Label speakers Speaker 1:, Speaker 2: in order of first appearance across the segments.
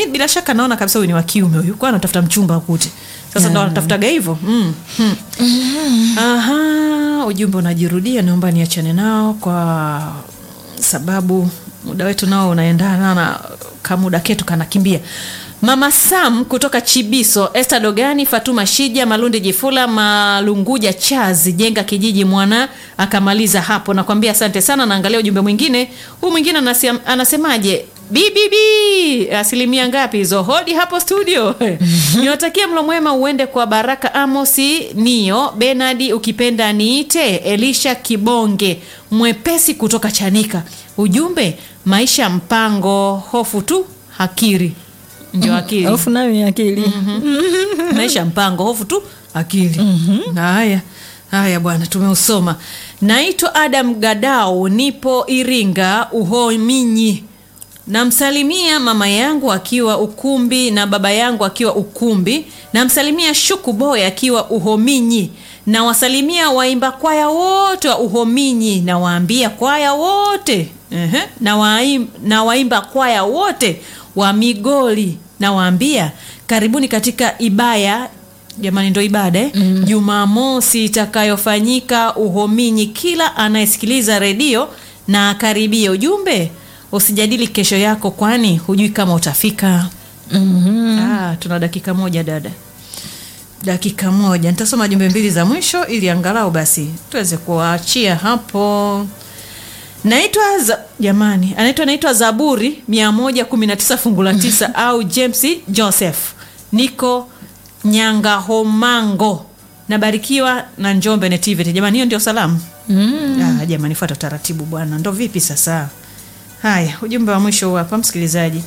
Speaker 1: bila shaka naona kabisa huyu ni wa kiume huyu kwa anatafuta mchumba akute sasa ndo anatafutaga hivyo mm. mm. Aha, ujumbe unajirudia naomba niachane nao kwa sababu muda wetu nao unaendana na kamuda ketu kanakimbia mama sam kutoka chibiso este dogani fatuma shija malundi jifula malunguja chazi jenga kijiji mwana akamaliza hapo nakwambia asante sana naangalia ujumbe mwingine huu mwingine anasem, anasemaje bbb asilimia ngapi hizo hodi hapo studio niwatakia mlo mwema uende kwa baraka amosi nio benadi ukipenda niite elisha kibonge mwepesi kutoka chanika ujumbe maisha mpango hofu tu hakiri ndio akili
Speaker 2: hofu nayo ni akili
Speaker 1: maisha mpango hofu tu akili haya haya bwana tumeusoma naitwa adam gadau nipo iringa uhominyi namsalimia mama yangu akiwa ukumbi na baba yangu akiwa ukumbi namsalimia shuku boy akiwa uhominyi nawasalimia waimba kwaya wote wa uhominyi nawaambia kwaya wote uh-huh. na, waim, na waimba kwaya wote wa migoli nawaambia karibuni katika ibaya jamani ndo ibada eh? mm. jumamosi itakayofanyika uhominyi kila anayesikiliza redio na akaribia ujumbe usijadili kesho yako kwani hujui kama utafika
Speaker 2: Mhm.
Speaker 1: ah, tuna dakika moja dada dakika moja nitasoma jumbe mbili za mwisho ili angalau basi tuweze kuwaachia hapo naitwa za, jamani anaitwa naitwa zaburi 119 fungu la tisa au james joseph niko nyangahomango nabarikiwa na njombe netivity jamani hiyo ndio salamu mm. ah, jamani fuata utaratibu bwana ndo vipi sasa haya ujumbe wa mwisho huu hapa msikilizaji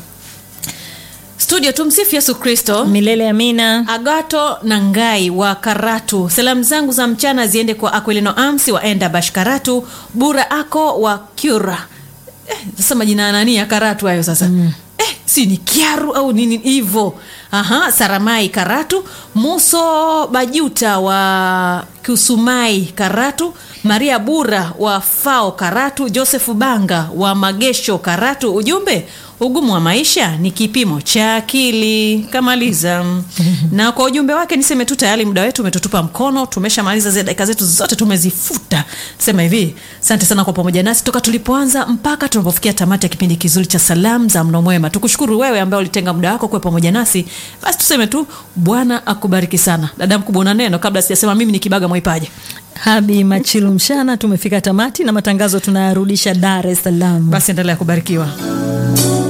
Speaker 1: studio tumsifu yesu kristo
Speaker 2: milele amina
Speaker 1: agato na ngai wa karatu salamu zangu za mchana ziende kwa aquilino amsi wa enda bash karatu bura ako wa kyura eh, sasa majina ya nani ya karatu hayo sasa mm. eh, si ni kiaru au nini hivo aha saramai karatu muso bajuta wa kusumai karatu maria bura wa fao karatu josefu banga wa magesho karatu ujumbe ugumu wa maisha ni kipimo cha akili kamaliza na kwa ujumbe wake niseme tu tayari muda wetu umetutupa mkono tumeshamaliza zile dakika zetu zote tumezifuta sema hivi asante sana kwa pamoja nasi toka tulipoanza mpaka tunapofikia tamati ya kipindi kizuri cha salamu za mno mwema tukushukuru wewe ambaye ulitenga muda wako kuwa pamoja nasi basi tuseme tu bwana akubariki sana dada mkubwa una neno kabla sijasema mimi ni kibaga mwaipaja
Speaker 2: habi machilu mshana tumefika tamati na matangazo tunayarudisha dar es salaam
Speaker 1: basi endelea kubarikiwa